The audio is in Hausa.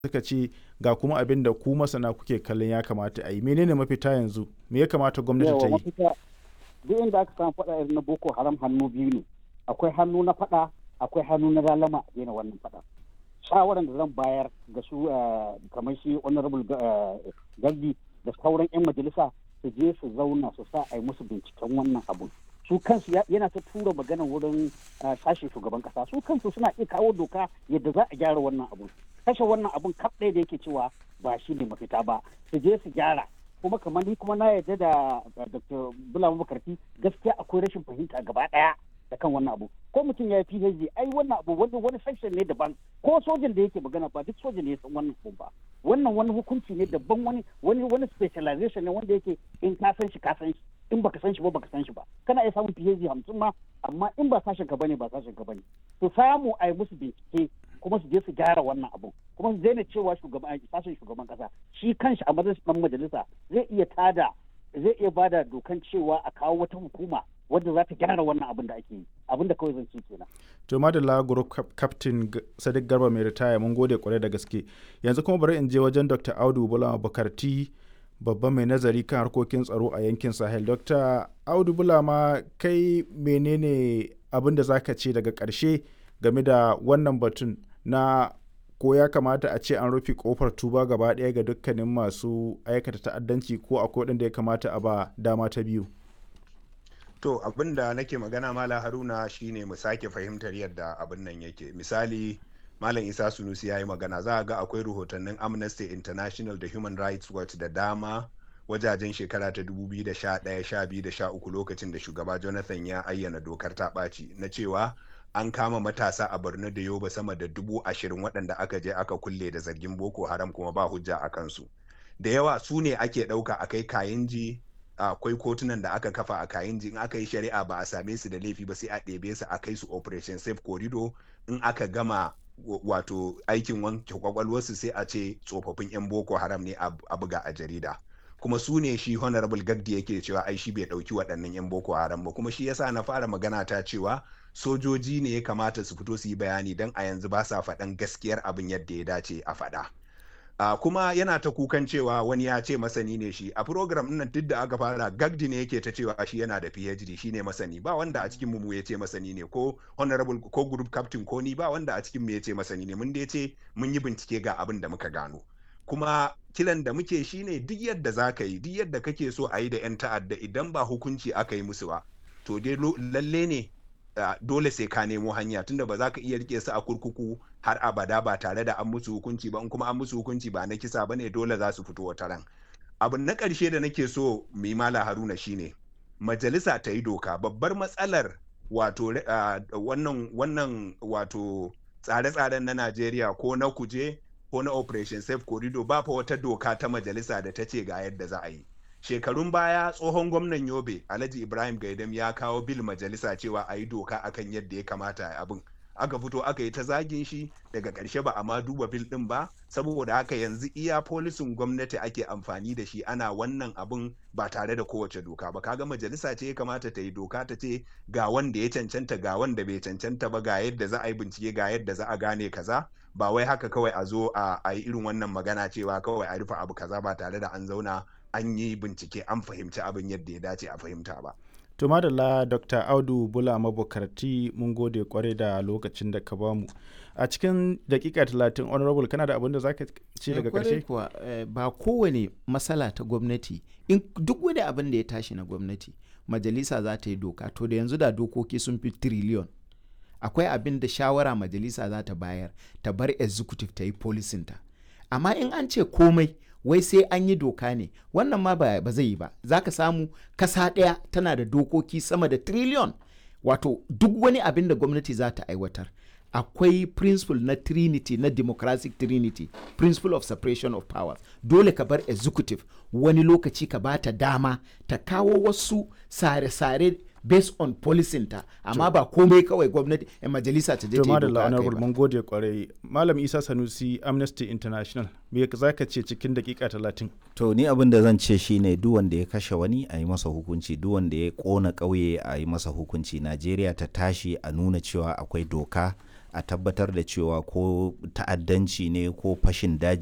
suka ce ga kuma abin da ku masana kuke kallon ya kamata a yi menene mafita yanzu me ya kamata gwamnati ta yawa yi mafita duk inda aka samu faɗa irin na boko haram hannu biyu ne akwai hannu na faɗa akwai hannu na lalama a daina wannan faɗa shawaran da zan bayar ga su eh, kamar shi honorable eh, gardi da sauran 'yan majalisa su je su zauna su sa a yi musu binciken wannan abun su kansu ya- yana ta tura magana wurin eh, sashen shugaban kasa su kansu suna iya kawo doka yadda za a gyara wannan abun kashe wannan abun kaf ɗaya da yake cewa ba shi ne mafita ba su je su gyara kuma kamar ni kuma na yarda da da dr bulama makarfi gaskiya akwai rashin fahimta gaba ɗaya da kan wannan abu ko mutum ya yi phd ai wannan abu wani wani section ne daban ko sojan da yake magana ba duk sojan ne ya san wannan abu ba wannan wani hukunci ne daban wani wani wani specialization ne wanda yake in ka san shi ka san shi in baka san shi ba baka san shi ba kana iya samun phd hamsin ma amma in ba sashen ka bane ba sashen ka bane to samu a yi musu bincike kuma su je su gyara wannan abu kuma su daina cewa shugaban sashen shugaban kasa shi kanshi a matsayin dan majalisa zai iya tada zai iya bada dokan cewa a kawo wata hukuma wadda za ta gyara wannan abin da ake yi abin da kawai zan ci kenan to madalla group cap- captain G- sadiq garba mai ritaya mun gode kwarai da gaske yanzu kuma bari in je wajen dr audu bulama bukarti babban mai nazari kan harkokin tsaro a yankin sahel dr audu bulama kai menene abin da zaka ce daga karshe game da wannan batun na ko ya kamata a ce an rufe kofar tuba gaba ɗaya ga dukkanin masu aikata ta'addanci ko akwai waɗanda ya kamata a ba dama ta biyu To abin da nake magana Mala Haruna shine mu sake fahimtar yadda abin nan yake. Misali Malam Isa Sunusi ya yi magana za a ga akwai rahotannin Amnesty International da Human Rights Watch da dama wajajen shekara ta 2011, 12 da 13 lokacin da shugaba Jonathan ya ayyana dokar ta ɓaci na cewa an kama matasa a Borno da Yoba sama da dubu ashirin waɗanda aka je aka kulle da zargin Boko Haram kuma ba hujja a kansu. Da yawa su ne ake ɗauka a kai Kayinji akwai kotunan da aka kafa a kayan in aka yi shari'a ba a same su da laifi ba sai a ɗebe su a kai su operation safe corridor in aka gama wa- wato aikin wanke kwakwalwarsu sai a ce tsofaffin 'yan boko haram ne a a buga a jarida kuma su ne shi honorable gagdi yake cewa ai shi bai ɗauki waɗannan 'yan boko haram ba kuma shi yasa na fara magana ta cewa sojoji ne ya kamata su fito su yi bayani don a yanzu ba sa faɗan gaskiyar abin yadda ya dace a faɗa. Uh, kuma yana ta kukan cewa wani ya ce masani ne shi a program ɗin nan duk da aka fara gagdi ne yake ta cewa shi yana da phd shi ne masani ba wanda a cikin mu ya ce masani ne ko honorable ko group captain ko ni ba wanda a cikin mu ya ce masani ne mun dai ce mun yi bincike ga abin da muka gano kuma kiran da muke shine duk yadda za ka yi duk yadda kake so a yi da 'yan ta'adda idan ba hukunci aka yi musu ba to dai lo- lalle ne uh, dole sai ka nemo hanya tunda ba za ka iya rike su a kurkuku har abada ba tare da an musu hukunci ba in kuma an musu hukunci ba na kisa bane dole za su fito wata ran abu na ƙarshe da nake so mu yi mala haruna shine majalisa ta yi doka babbar matsalar wato re- ah, wannan wannan wato tsare-tsaren na najeriya ko na kuje ko na operation safe corridor ba fa wata doka ta majalisa da ta ce ga yadda za a yi shekarun baya tsohon gwamnan yobe alhaji ibrahim gaidam ya kawo bil majalisa cewa a yi doka akan yadda ya kamata a yi abin aka fito aka yi ta zagin shi daga ƙarshe ba a ma duba bil ɗin ba saboda haka yanzu iya polisin gwamnati ake amfani da shi ana wannan abin ba tare da kowace doka ba kaga majalisa ce ya kamata ta yi doka ta ce ga wanda ya cancanta ga wanda bai cancanta ba ga yadda za a yi bincike ga yadda za a gane kaza ba wai haka kawai a zo a a yi irin wannan magana cewa kawai a rufe abu kaza ba tare da an zauna an yi bincike an fahimci abin yadda ya dace a fahimta ba. To madalla Dr. Audu Bula mabukarti mun gode kwarai da lokacin da ka bamu. A cikin dakika talatin honorable kana da abin da zaka ce daga kwarai karshe? kuwa eh, ba kowane matsala ta gwamnati in duk wani abin da ya tashi na gwamnati majalisa za ta yi doka to da yanzu da dokoki sun fi triliyon akwai abin da shawara majalisa za ta bayar ta bar executive ta yi policinta amma in an ce komai wai sai an yi doka ne wannan ma ba ba zai yi ba za ka samu kasa ɗaya tana da dokoki sama da triliyon wato duk wani abin da gwamnati za ta aiwatar akwai principle na trinity na democratic trinity principle of separation of powers dole ka bar executive wani lokaci ka bata dama ta kawo wasu sare-sare based on policinta amma ba komai kawai gwamnati eh, majalisa ta je To ta yi madalla doka a kai honorable ba. mun gode kwarai. Malam Isa Sanusi Amnesty International me zaka ce cikin dakika talatin? To ni abin da zan ce shine duk wanda ya kashe wani a yi masa hukunci duk wanda ya kona ƙauye a yi masa hukunci Najeriya ta tashi a nuna cewa akwai doka a tabbatar da cewa ko ta'addanci ne ko fashin daji